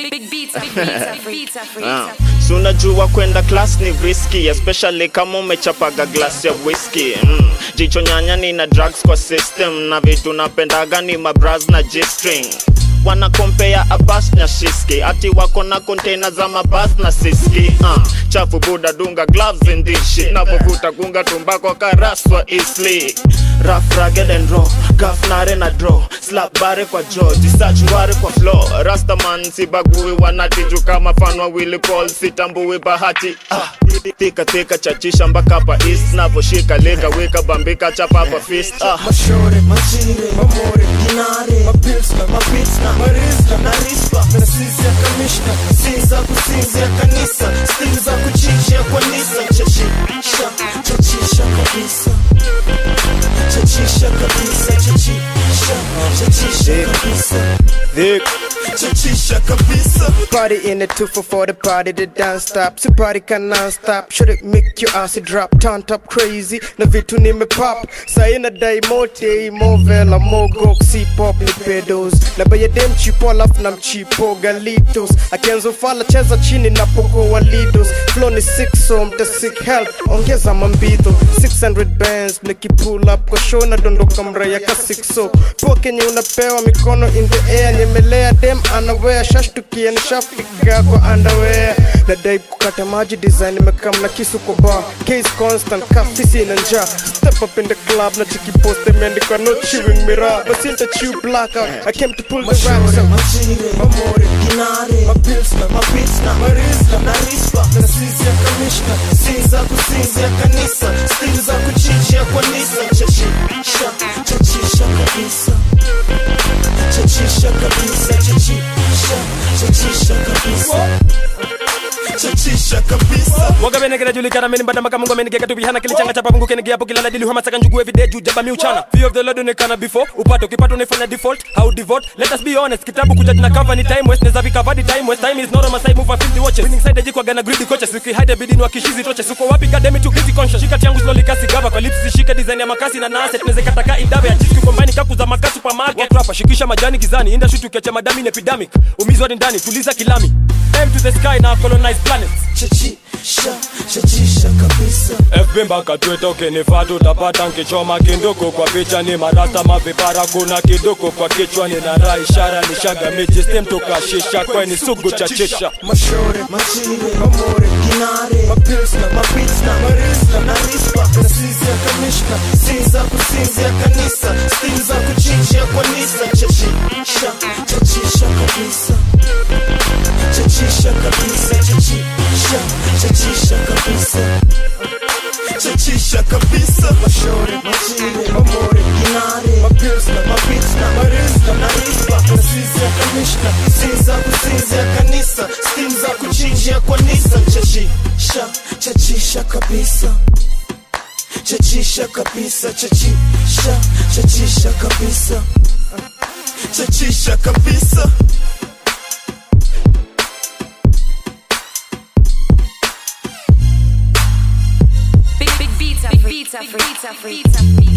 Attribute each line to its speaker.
Speaker 1: Big, big beats, big beats, beats,
Speaker 2: Ah, si unajua kwenda class ni risky especially kama umechapaga glass ya whisky mm. jicho nyanya ni na drugs kwa system na vitu napendaga ni mabras na g-string wana kompea abas na shiski ati wako na container za mabas na siski uh, chafu buda dunga gloves in this shit napovuta kunga tumbako karaswa isli Rough, rugged and raw gafnare na draw slap bare kwa jaw disach ngware kwa flow rastaman sibagui wanatiju kama fanwa Willy Paul sitambui bahati ah. Thika thika chachisha mpaka pa east navoshika leka weka bambika chapapa fist ah.
Speaker 3: mashore machire mamore dinare mapilsna mapitsna marisna na rispa na sisi ya kamishna si za kusinzia kanisa stili za kuchinjia kwa nisa chachisha chachisha kabisa chachisha kabisa chachisha chachisha kabisa chachisha kabisa
Speaker 4: Party in the 244, the party the dance stop. So party can non-stop. Should it make your ass drop? Turn top crazy. Na vitu nime pop. Saina dai mote, mo vela, mo goxi pop ni pedos. Na baya dem chipo alafu na mchipo galitos. Akianza fala cheza chini na poko walidos. Flow ni sick so mta sick help. Ongeza mambito. 600 bands niki pull up kwa show na dondoka mraya ka 6 so. Poa kenye unapewa mikono in the air. Nyemelea dem anawea shashtukia nishafika kwa underwear nadai kukata maji design imekam na kisu kwa bar case constant kafisi na njaa step up in the club na chiki post imeandikwa no chewing mirror basi nita chew blackout I came to pull the racks
Speaker 3: mashore
Speaker 4: out
Speaker 3: machire mamore dinare mapilsna mapitsna marisna na rispa na sisi ya kamishna si za kusinzia kanisa stili za kuchinjia kwa nisa chachisha chachisha kabisa chachisha kabisa chachisha chachisha kabisa chachisha kabisa
Speaker 5: Waga bene kira julikana meni mbada maka mungu menigeka tu bihana kilichanga chapa mungu kene giapo kilala dili hama saka njugu everyday juu jaba mi uchana Fear of the Lord unekana before upato kipato unafanya default how devote let us be honest kitabu kuja na cover ni time waste neza vika vadi time waste time is not on my side move a 50 watches winning side jikwa gana greedy coaches wiki hide bidini wa kishizi toche suko wapi god damn it too busy conscious shika yangu slowly kasi gaba kwa lips zishike design ya makasi na nase tunaweza kataka idabe ya jiski combine kaku za makasi supermarket watu hapa shikisha majani gizani industry tukiacha madami ni epidemic umizwa ni ndani tuliza kilami aim to the sky na colonize planets
Speaker 3: chachisha chachisha kabisa
Speaker 5: FB mpaka Twitter ukinifaa tutapata nkichoma kinduku kwa picha ni marasta mavipara kuna kiduku kwa kichwa nina raha ishara ni shaga miji stem tukashisha kweni sugu chachisha
Speaker 3: mashore machire mamore dinare mapilsna mapitsna marisna na rispa na sisi ya kamishna si za kusinzia kanisa stili za kuchinjia kwa nisa chachisha chachisha kabisa chachisha kabisa chachisha chachisha kabisa chachisha kabisa mashore machire mamore dinare mapilsna mapitsna marisna na rispa na sisi ya kamishna si za kusinzia kanisa stili za kuchinjia kwa nisa chachisha chachisha kabisa chachisha kabisa chachisha chachisha kabisa chachisha kabisa
Speaker 1: big, big beats, big beats, beats, beats, beats.